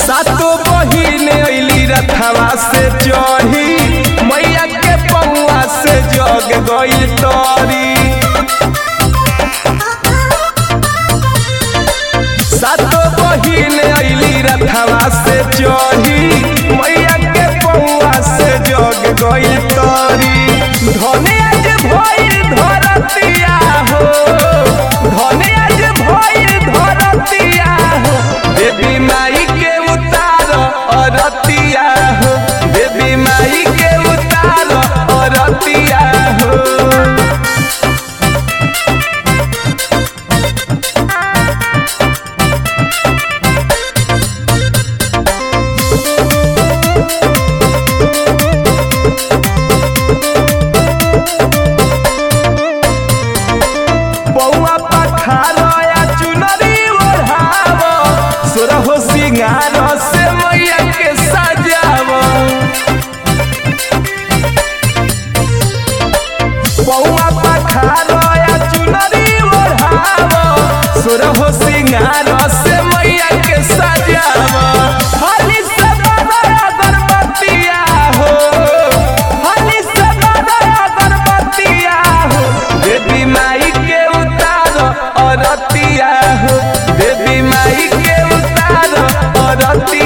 सातो बहिन अइली रथवा से चढ़ी मैया के पौआ से जग गई तरी सातो बहिन अइली रथवा से चढ़ी मैया के पौआ से जग गई तरी धने आज भइल धरतिया हो धने आज भइल धरतिया हो देवी माई के उतार अरतिया हो देवी माई के उतार अरतिया हो बौआ पखारया चुनरी ओढ़ाव सुरहो सिंगार से मैया के सजाव बौआ पखारया चुनरी ओढ़ाव सुरहो सिंगार से मैया के सजाव हली से बड़ा अगरबत्तिया हो हली से बड़ा अगरबत्तिया हो देवी माई के उतार अरतिया हो देवी माई के उतार अरतिया